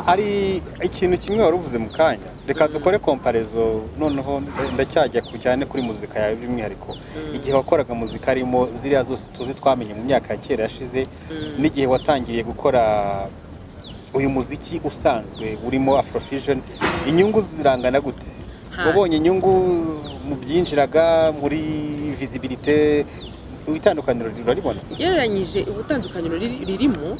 hari ikintu kimwe wari uvuze mu kanya reka dukore komparezo noneho ndacyajya ku cyane kuri muzika yawe by'umwihariko igihe wakoraga muzika harimo ziriya zose tuzi twamenye mu myaka ya kera yashize n'igihe watangiye gukora uyu muziki usanzwe urimo afrofusion inyungu zirangana gute wabonye inyungu mu byinjiraga muri visibilite itandukaniro uraribona ugereranyije ubutandukaniro riri- ririmo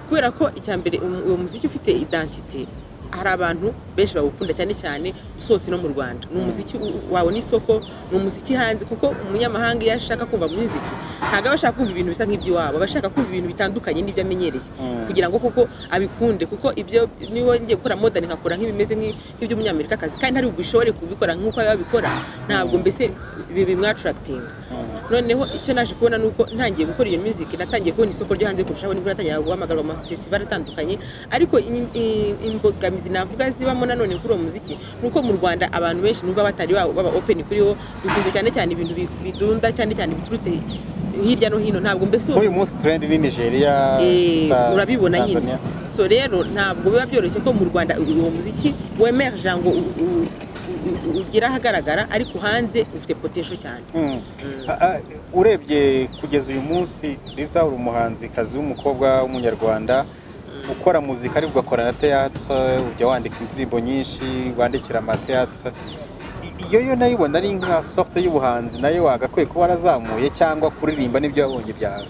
kubera ko icya mbere um- uwo muziki ufite identite hari abantu benshi bawukunda cyane cyane usohotse no mu rwanda ni umuziki u- wawe n'isoko ni umuziki hanze kuko umunyamahanga iyo ashaka kumva muziki ntabwo aba ashaka kumva ibintu bisa nk'iby'iwabo aba ashaka kumva ibintu bitandukanye n'ibyo amenyereye Mm. kugira ngo kuko abikunde kuko ibyo niba ngiye gukora modani nkakora nk'ibimeze nk'i- nk'iby'umunyamerikakazi kandi hari ugushobore kubikora nk'uko babikora ntabwo mbese bimwatarakitinga Mm. noneho icyo naje kubona ni uko ntangiye gukora iyo music natangiye kubona isoko ryo hanze kurushaho nibwo natangira guhamagarwa mu mafesitivali atandukanye ariko in- in- imbogamizi navuga zibamo nanone kuri uwo muziki ni uko mu rwanda abantu benshi numva batari ba- baba open kuri wo dukunze cyane cyane ibintu bi- bidunda cyane cyane biturutse hirya no hino ntabwo mbese uwo nk'uyu munsi trend ni nigeria Eh, sa- urabibona nyine Tanzania. so rero ntabwo biba byoroshye ko mu rwanda uwo muziki wemerja ngo u- u- u- u- ugere ahagaragara ariko hanze ufite potential cyane Mm. Mm. Ah, ah, urebye kugeza uyu munsi riza uri umuhanzikazi w'umukobwa w'umunyarwanda ukora muzika ariko ugakora na teatre ujya wandika indirimbo nyinshi wandikira amateatre I- iyo yo nayo ubona ari nka sorte y'ubuhanzi nayo wagakwiye kuba warazamuye cyangwa kuririmba n'ibyo wabonye byawe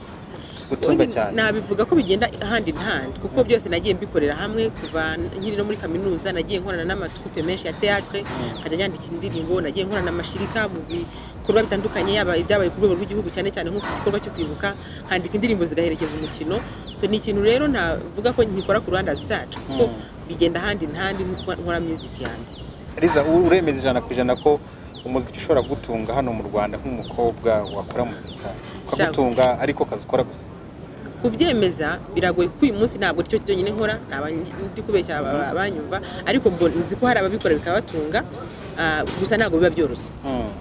gutunga Ubundi cyane nabivuga ko bigenda hand in hand kuko byose nagiye mbikorera hamwe kuva nkiri no muri kaminuza nagiye nkorana n'amatrupe menshi ya teatre nkajya nyandika indirimbo nagiye nkorana amashyirika mu bikorwa bitandukanye yaba ibyabaye ku rwego rw'igihugu cyane cyane nko ku gikorwa cyo kwibuka nkandika indirimbo zigaherekeza umukino so ni ikintu rero navuga ko nkikora ku ruhande zacu kuko Mm. bigenda hand in hand nuko nkora music yanjye riza u- uremeza ijana ku ijana ko umuziki ushobora gutunga hano mu rwanda nk'umukobwa wakora muzika ukagutunga ariko kazi ukora gusa kubyemeza biragoye kuko uyu munsi ntabwo aricyo cyonyine nkora naba ndi kubeshya aba- abanyumva ariko mbona- nzi ko hari ababikora bikabatunga ah, gusa ntabwo biba byoroshye Mm.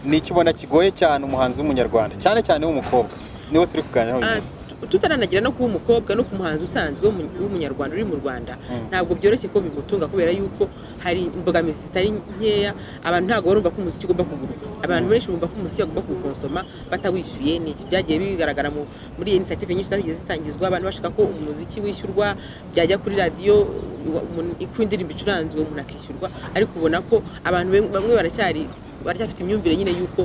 ni iki ubona kigoye cyane umuhanzi w'umunyarwanda cyane cyane w'umukobwa niwe turi kuganira uyu Ah, munsi tu- tutaranagera no kuba umukobwa no ku muhanzi usanzwe w'umu- w'umunyarwanda uri mu rwanda Mm. ntabwo byoroshye ko bimutunga kubera yuko hari imbogamizi zitari nkeya abantu ntabwo barumva ko umuziki ugomba kugura abantu benshi bumva ko umuziki bagomba kuwukonsoma batawishyuye ni iki byagiye bigaragara mu- muri iyi inisiyative nyinshi zagiye zitangizwa abantu bashaka ko umuziki wishyurwa byajya kuri radiyo wa- umuntu- uko indirimbo icuranzwe umuntu akishyurwa ariko ubona ko abantu bamwe- bamwe baracyari baracyafite imyumvire nyine y'uko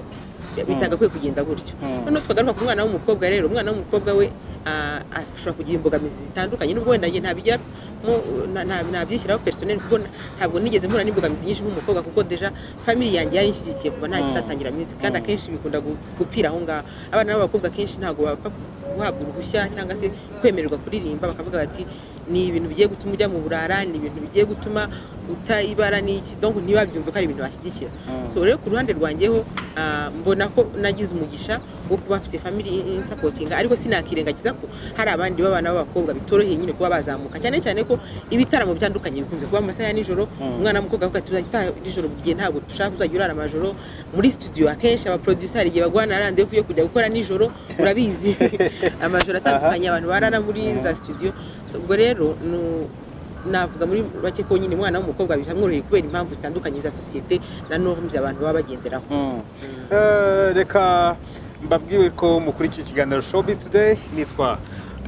bitagakwiye kugenda gutyo Mm. noneho twagaruka ku mwana w'umukobwa rero umwana w'umukobwa we ah, ashobora kugira imbogamizi zitandukanye nubwo wenda njye ntabigira ntabyishyiraho personel kuko na- ntabwo nigeze mpura n'imbogamizi nyinshi nk'umukobwa kuko deja family yanjye yari inshyigikiye kuva nta Mm. ntatangira music kandi Mm. akenshi bikunda gu- gupfira aho ngaho abana b'abakobwa kenshi ntabwo bapfa guhabwa uruhushya cyangwa se kwemererwa kuririmba bakavuga bati ni ibintu bigiye gutuma ujya mu burara ni ibintu bigiye gutuma utayibara n'iki donc ntibabyumve ko ari ibintu bashyigikira Mm. so rero ku ruhande rwanjyeho ah, mbona ko nagize umugisha wo kuba mfite family insapotinga ariko sinakirengagiza ko hari abandi b'abana b'abakobwa bitoroheye nyine kuba bazamuka cyane cyane ko ibitaramo bitandukanye bikunze kuba mu masaha ya nijoro Mm. umwana w'umukobwa avuga ati tuzajya nijoro mu gihe ntabwo dushaka kuzajya urara amajoro muri studio akenshi abaproducer igihe baguhana randevu yo kujya gukora nijoro urabizi amajoro atandukanye abantu barara muri za studio So, ubwo rero nu- navuga muri bake ko nyine umwana w'umukobwa biramworoheye kubera impamvu zitandukanye za sosiyete na norms abantu baba bagenderaho Mm. Eh, reka mbabwiwe ko mukurikiye ikiganiro showbiz today nitwa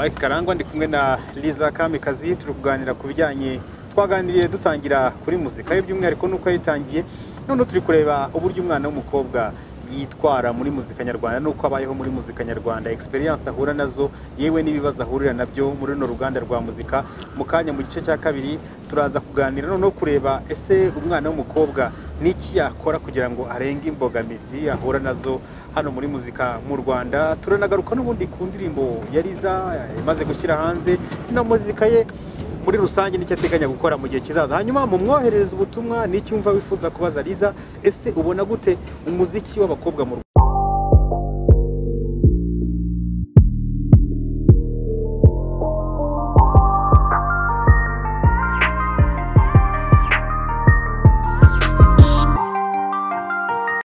mike karangwa ndi kumwe na liza kamikazi turi kuganira ku bijyanye twaganiriye dutangira kuri muzika ye by'umwihariko nuko yayitangiye none turi kureba uburyo umwana w'umukobwa yitwara muri muzika nyarwanda nuko abayeho muri muzika nyarwanda experience ahura nazo yewe n'ibibazo ahurira nabyo muri runo ruganda rwa muzika mu kanya mu gice cya kabiri turaza kuganira noneho kureba ese umwana w'umukobwa n'iki yakora kugira ngo arenge imbogamizi ahura nazo hano muri muzika mu rwanda turanagaruka n'ubundi ku ndirimbo yariza imaze gushyira hanze na muzika ye muri rusange n'icyo ateganya gukora mu gihe kizaza hanyuma mumwoherereze ubutumwa n'icyo umva wifuza kubaza riza ese ubona gute umuziki w'abakobwa mu rwanda